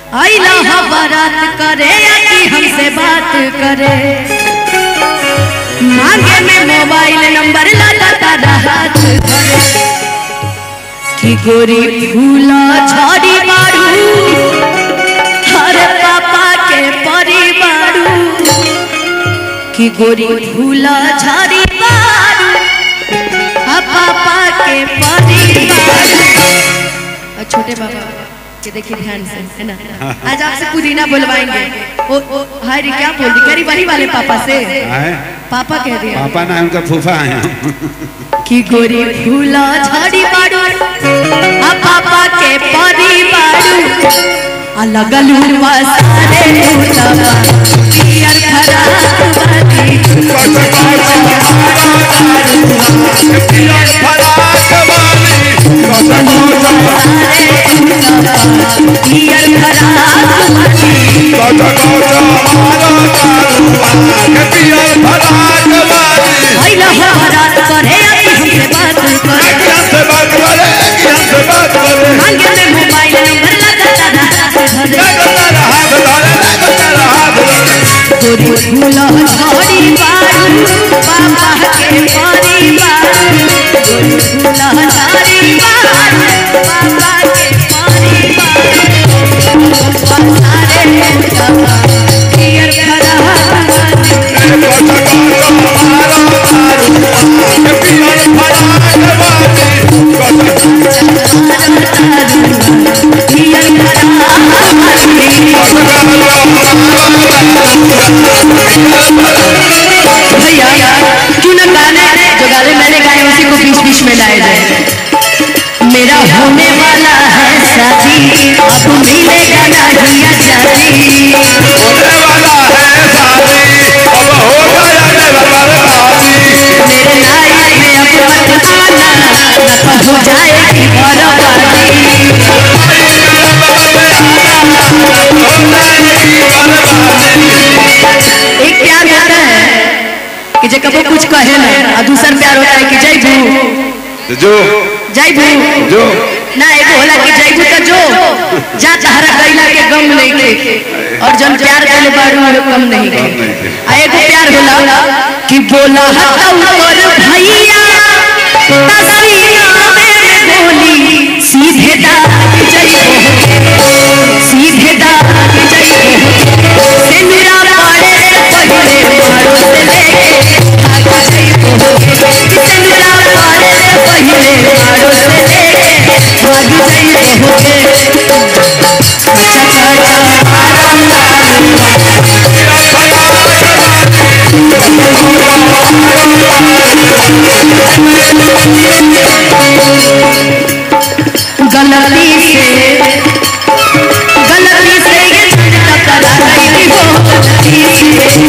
आइला हा बारात करे या कि हमसे बात करे मांगे में मोबाइल नंबर लगाता हाथ धरे कि गोरी फूला झाड़ी मारू हर पापा के परिवारू कि गोरी फूला झाड़ी मारू आ पापा के परिवारू और छोटे बाबा ये देखिए ध्यान से है ना आज आपसे पुदीना बुलवाएंगे ओ ओ हाय रे क्या बोल दी करी वही वाले पापा से आए पापा कह दिया पापा ना उनका फूफा है कि गोरी फूला झाड़ी बाड़ू आ पापा के परिवारू आ लगल हुआ सारे भूतवा पियर फराक वाली सारे भूतवा पियर फराक वाली आइला हो रात करे आई हमसे बात करे मांगे में मोबाइल नंबर लगाता हाथ धरे गोरी फूला झाड़ी बारू पापा के परिवार गोरी फूला झाड़ी बारू पापा के परिवार सारे भूतवा पियर फराक वाली पियर फराक भैया क्यों ना गाने जो गाने मैंने गाए उसी को बीच बीच में लाए जाए मेरा होने वाला है शादी अब मिलेगा नहीं आजादी मेरे लाइफ में अब मत आना न तो हो जाएगी बर्बादी एक प्यार होता है कि जे कबो कुछ कहे ना और दूसर प्यार होता है कि जय भू जो जय भू जो ना एगो होला कि जय भू तो जो जा तहरा गइला के गम नहीं के और जन प्यार करे बारू वो कम नहीं के आ एगो प्यार होला कि बोला हतौ और भैया तसीना में बोली सीधे दाग जय हो सीधे दाग जय हो सिंदूरा पड़े से पहले मारो से लेके भाग जय हो सिंदूरा पड़े से पहले मारो से लेके भाग जय हो चचा गलती से गलती से ये टकरा गई हो गलती से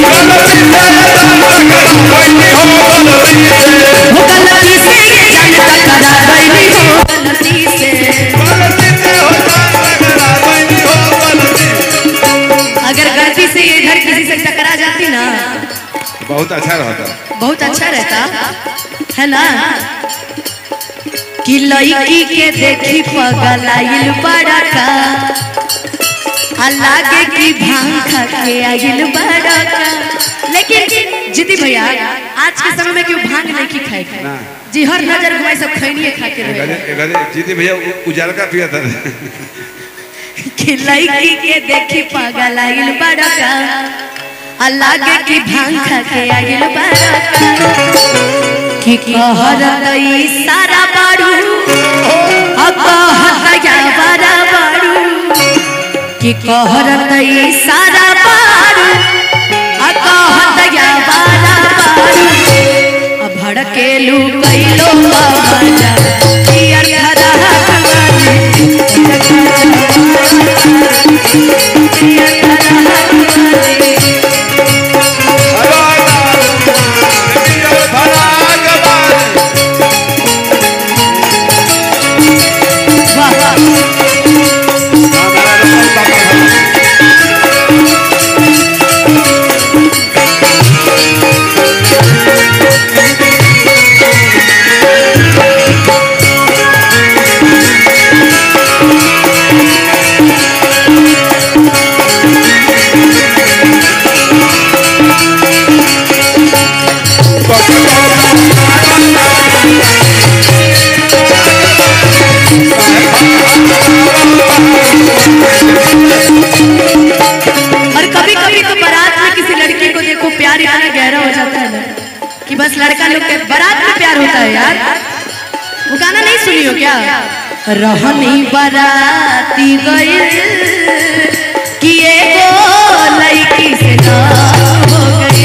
वो गलती से ये जान टकरा गई हो गलती से अगर गलती से ये इधर किसी से टकरा जाती ना बहुत अच्छा रहता बहुत अच्छा रहता है ना कि लड़की के देखी पगलाइल बड़ा का आ लागे कि भांग खा के आइल बड़ा का लेकिन जीती भैया आज के समय में क्यों भांग नहीं की खाए ना। जी हर नजर घुमाई सब खैनिए खा के रहे गले गले जीती भैया उ- उजाला का पिया था कि लड़की के देखी पागल आइल बड़का आ लागे कि भांग खा के आइल बड़का कि कहर दई सारा बाड़ू आ कहर या बारा बाड़ू कि कहर दई सारा बाड़ू आ कहर या बारा बाड़ू आ भड़केलू कैलो बाजा पियर खरा सुनी हो क्या रहनी बराती गई कि एगो लड़की से ना हो गई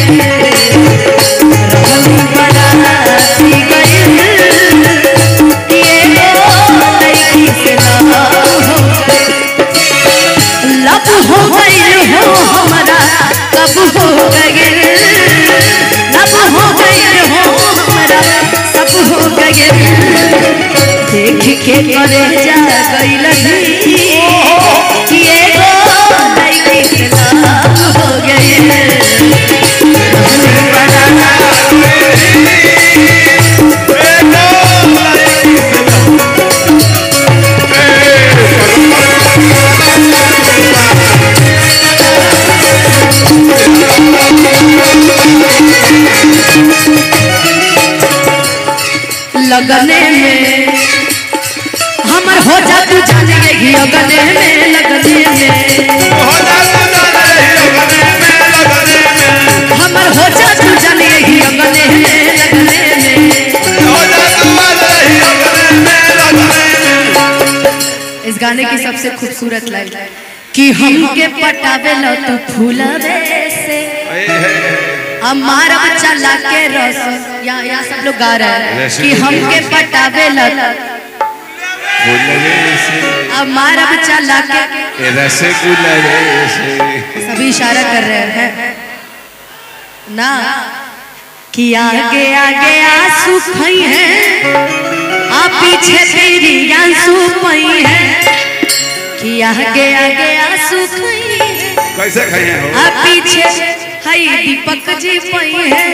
रहनी बराती गई कि एगो लड़की से ना हो गई लब हो गई हो हमारा कब हो गई लब हो गई हो हमारा सब हो गई देख के करे जा गई लगी कि एगो लड़की के नाम हो गई लगने में हमर हो जा तू जाने घी लगने में लगने में हमर हो जा तू जाने घी लगने में लगने में इस गाने की सबसे खूबसूरत लाइन कि हमके पटावे लो तू फूलवे से हमारा बच्चा लाके रस यहाँ यहाँ सब लोग गा रहे हैं वैसे कि भी हमके पटावे लो हमारा बच्चा लाके रसगुल्ला सभी इशारा कर रहे हैं ना कि आगे आगे आंसू खई है आ पीछे तेरी आंसू पई है कि आगे आगे आंसू खई है कैसे खाए हो आ पीछे हई दीपक जी पई है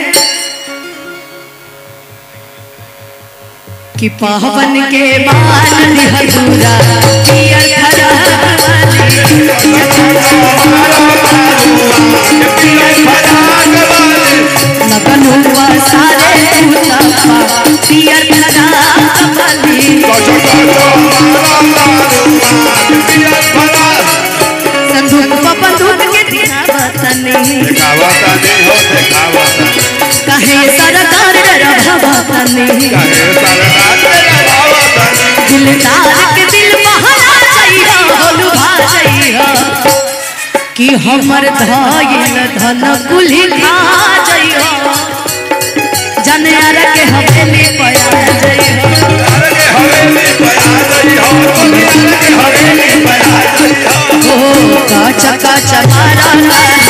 कि पावन के बाल हजूरा पियर खरा लगन हुआ सारे मुताफा पियर खरा कमली संदूक बंदूक के दिखावतनी दिखावता नहीं हो दिखावता कहे सरकार रभावतनी कहे सरकार दिखावता दिलदार के दिल बहला चाहिए लुभा चाहिए कि हमर धायल धन कुली खा जाइए जनयार के हवेली पया जाइए अरे के हवेली बना रही हो अरे के हवेली बना रही हो ओ काचा काचा मारा